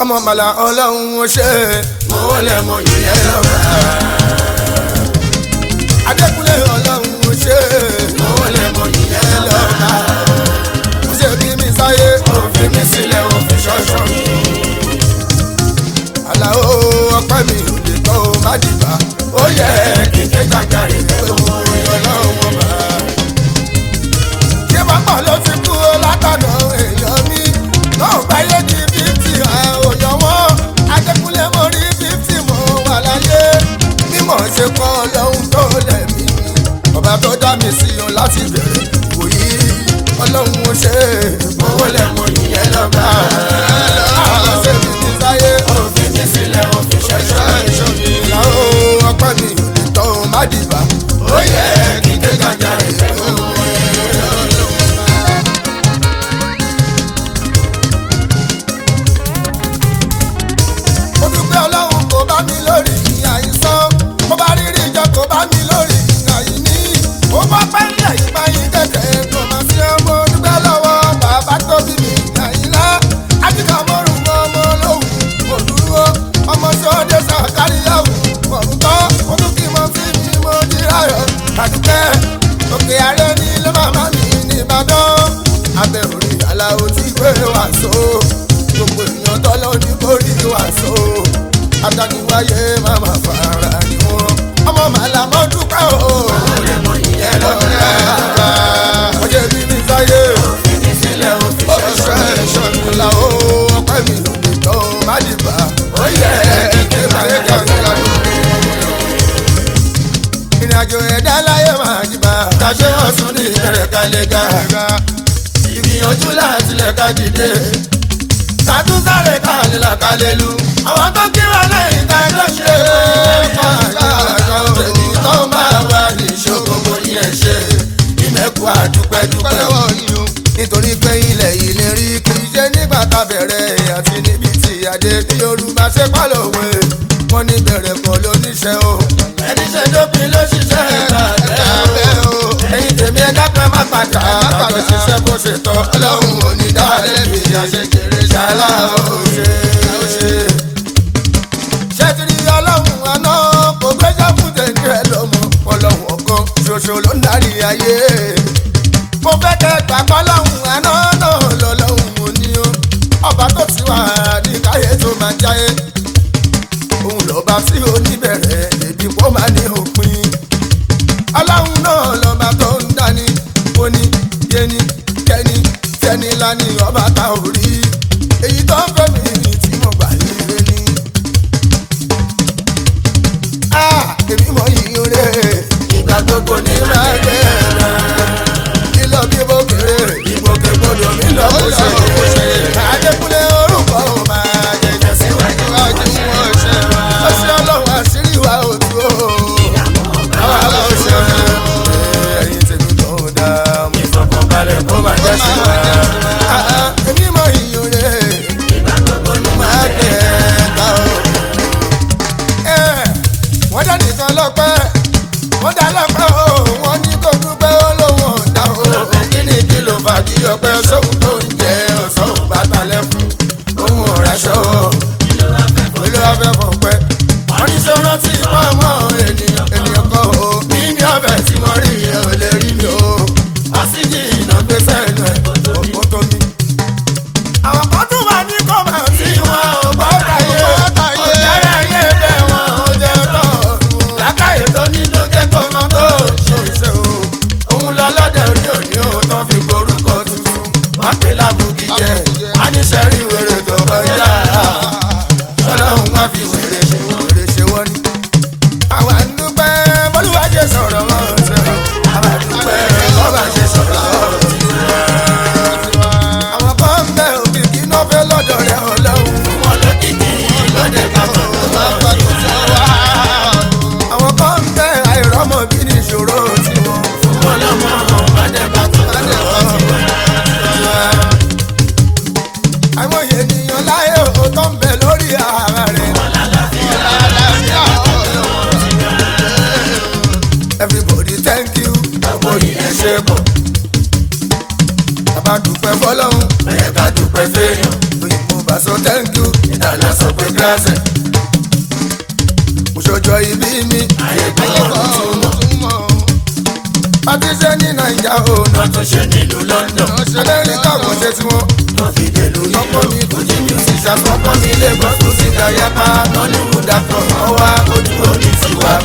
ọmọ màlà ọlọ́run ó ṣe mo wọlé mo yìnyẹn lọ́ba. adékúnlé ọlọ́run ó ṣe mo wọlé mo yìnyẹn lọ́ba. mo ṣe bí mi sáyé òfin mi sílẹ̀ òfin ṣọ́ṣọ́ mi. àlàó ọpẹ́ mi ò lè tọ́ ọ má dìbà ó yẹ kíkẹ́ jàjàre pé mo rí ọlọ́run ọba. ṣé wàá pọ̀ ló ti kú látọ̀nà èèyàn mi náà gbáyé di fífì òyàn wọn adékúnlé mo rí fífì mo wà láyé mímọ̀ ṣe kọ́ ọlọ́run tó lẹ̀mí ọba tó dá mi sí o láti bẹ̀rẹ̀ wòyí ọlọ́run ó ṣe owó lẹ́mọ̀ ìyẹn lọ́gbà àwọn ṣe mi ti sáyé òfin mi sílẹ̀ òfin ṣẹ̀ṣẹ̀ ìṣòyìn ìlàwó ọpẹ́ mi ò lè tọ́ ọ má dìbà ó yẹ kí n ké gàjà rẹ̀ mo dúpẹ́ ọlọ́run kò bá mi lórí ìyá ìsán mo bá rírí ìjọ kò bá mi lórí ìyá ìní mo bá pẹ́ nílẹ̀ ìgbà yín kẹ̀kẹ́ kò má sí ọmọ dúpẹ́ lọ́wọ́ bàbá tó bí mi ìyá ìlá ájíkà mọ́rùn mọ́ ọmọ lóhùn mo dúró ọmọ sọ́dẹ̀ sàkáríyàwó ọ̀rùn tán mo tún kí mo fi mi mo di ráyọ̀ àdúpẹ́ òkè ààrẹ ní ilé màmá mi ní Ìbàdàn abẹ́rù rí aláwo tí gbé wàásù gbogbo èèyàn tọ́lọ́ ní borí wàásù adániwáyé màmá fara ni wọn ọmọ màlá mọ́ dúpẹ́ o. ọ̀rẹ́ ìyẹn lọ́dọ̀ ọjọ́ bí mi sáyé ọ̀ṣọ́ ẹ̀ṣọ́ mi là ó ọpẹ́ mi ò lè tọ́ má dìbà ó yẹ kí n máa kàkà ìrìnàjò ẹ̀dá láyé máa dìbà kàṣẹ́ ọ̀sùn ní ìbẹ̀rẹ̀ kalẹ̀ gàgà ìgbìyànjú láti lẹ̀ka dìde sàtúnsáré kàlẹ́ làkàlẹ́ lu àwọn tó kí wà lẹ́yìn ká ló ṣe é pàṣẹ èyí tó máa wà ní ìṣòkòkò yẹn ṣe ìmẹ̀kù àdúpẹ́dúpẹ́ nítorí pé ilẹ̀ yìí lè rí kì í ṣe nígbà tá a bẹ̀rẹ̀ àti níbi tí adé ní Yorùbá ṣe pálọ̀wé wọ́n ní bẹ̀rẹ̀ pọ̀ lóníṣẹ́ o ẹni ṣe dópin ló ṣiṣẹ́ ìbàdàn o ẹ̀yin tèmi ẹ dápẹ́ má padà àbájọ ṣiṣẹ́ bó ṣe tọ́ ọlọ́run ò ní dáadé mi àṣekèrè ṣàlá ó ṣe ó ṣe. ṣẹ́tìrì ọlọ́run àná kò gbẹ́jọ́ fún tẹ̀lé ẹ lọ́mọ ọlọ́run ọ̀kan ṣoṣo ló ń darí ayé. mo fẹ́ kẹ́ gbàgbọ́ lọ́hùn àná náà lọ́lọ́hùn mo ní o ọba tó ti wà ní káyé tó máa jáyé òun lọ́ba tí ó níbẹ̀rẹ̀ èbí kó máa ní òpin. ọlọ́run náà lọ́ba tó ń dání ó ní yéni kẹ́ni tẹ́ni lání ọba tá ò rí èyí tó ń fẹ́ mi tí mo gbà nílé ní. èmi mọ yìí rẹ̀ ìgbà gbogbo ní máa gbé lílọ bí bó kéré ìgbòkègbodò mi lọ bó ṣe Adékúnlé orúkọ ò máa jẹjẹ síwájú wájú wọn ṣe wá. ó ṣe ọlọ́run àṣírí wa ò dúró. àwa ló ṣe ẹyin tèmi tó dá mi fọkànbalẹ̀ kó máa jẹ́ sí wa. èmi mọ ìyún rẹ̀ máa gbé ẹ̀ka o. wọ́n dá nìkan lọ́pẹ́ wọ́n dá lọ́pẹ́ o wọ́n ní kó dúpẹ́ ó lóun ọ̀dà o. kí ni kí ló fà kí ọpẹ́ sóhun tó ń jẹ ọ̀sán ò bá talẹ̀ fún ohun ọ̀rẹ́ṣọ́ olúwa fẹ́ fọ̀ pẹ́. wọ́n ní sọ rántí pọ́nmọ́ ènìyàn ènìyàn kan o. bí ní ọbẹ̀ tí mo rí yẹn ò lè rí mi o. àṣìjì iná gbé sẹ́nu ẹ̀ òkú tó mi. àwọn kan tún wà ní kọ́mà tí wọn ò gbọ́ dáyé. ọ̀jára ayé bẹ́ẹ̀ wọn ò jẹ́ tọ́. lákàyè tó ní ló jẹ́ kó mọ tó ṣòṣe o. òun lọ lọ́dẹ̀ òní òní o tán fi gborúkọ tuntun. wọ́n pè lábùkì jẹ́ wọ́n ní sẹ́rí wèrè tó kọjá. ọlọ́run wá fi wèrè ṣe wèrè ṣe wọ́n ní. àwa ń dúpẹ́ bọ́lúwàjẹ́ sọ̀rọ̀ wọn ṣe o. àwa ń dúpẹ́ bọ́lá ṣe sọ̀rọ̀ wọn àwọn kan ń bẹ òbí kí iná fẹ́ lọ́dọ̀ rẹ̀ ọlọ́run. wọn ló dìde lóde kápẹ́ àwọn kan ń bẹ àìrọ́mọ bí ní ìṣòro tiwọn. wọn lọ́mọ bàdẹ́bà tó bàdẹ́bà tó àwọn ènìyàn láyé òótọ́ ń bẹ lórí ara rẹ̀. everybody thank you. àgbo yìí ṣe pọ̀. bàbá dúpẹ́ fọlọ́hún. ẹ̀yẹ ká dúpẹ́ fẹ́yàn. òyìnbó bá so thank you ìtàlá sọ pé grace. mo ṣọjọ́ ìbí mi ayé gbọ́dọ̀ túmọ̀. pàtí ṣe ní nàìjà o wọ́n tún ṣe nílùú London amẹ́ríkà kò ṣe tiwọn. wọ́n fi dèlú ọkọ yìí mi fújì music ṣàkọ́kọ́ mi lagos tó ti dàyà pa nollywood actor wọn wá ojú òní tiwa.